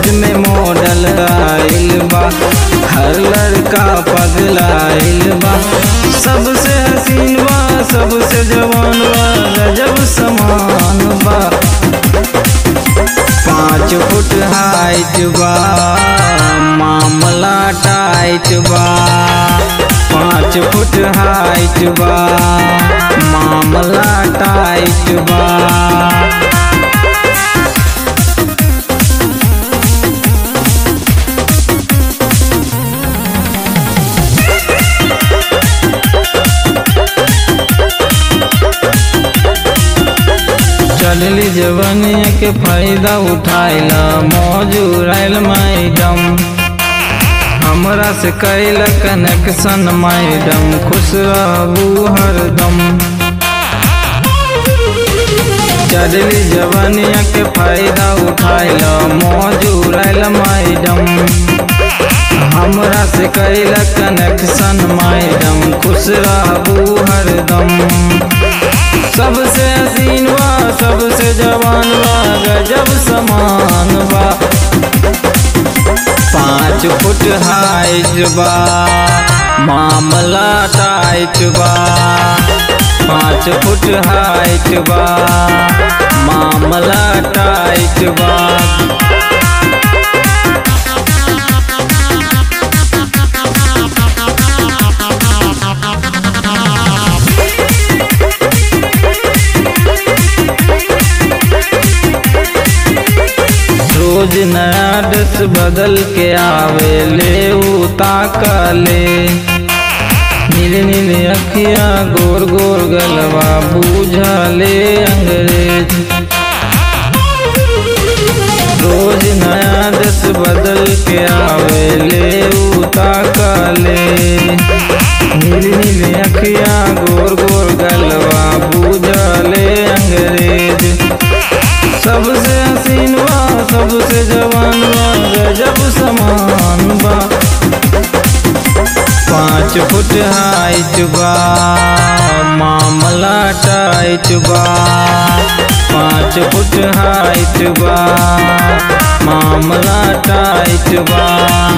में मॉडल आइल बा हर लड़का पगलाइल बा सबसे हसीन बा सबसे जवान बा गजब समान बा पाँच फुट हाइट बा मामला टाइट बा पाँच फुट हाइट बा मामला टाइट बा चलली जवनिया के फायदा उठाइला मौजूराइल मैडम हमरा से कैल कनेक्शन मैडम खुश रहू हरदम चलली जवनिया के फायदा उठाइला मौजूराइल मैडम हमरा से कैल कनेक्शन मैडम खुश रहू हरदम सबसे हसीन बा सबसे जवान बा गजब समान बा पाँच फुट हाइट बा मामला टाइट बा पाँच फुट हाइट बा मामला टाइट बा रोज नया ड्रेस बदल के आवे ले उताका ले नीले नीले अखिया गोर गोर गलवा बूझा ले अंग्रेज रोज नया ड्रेस बदल के आवे ले उताका ले नीली नीली अखिया गोर गोर गलवा बूझा ले अंग्रेज सबसे हसीन बा सबसे जवान बा गजब समान बा पाँच फुट हाइट बा मामला टाइट बा पाँच फुट हाइट बा मामला टाइट बा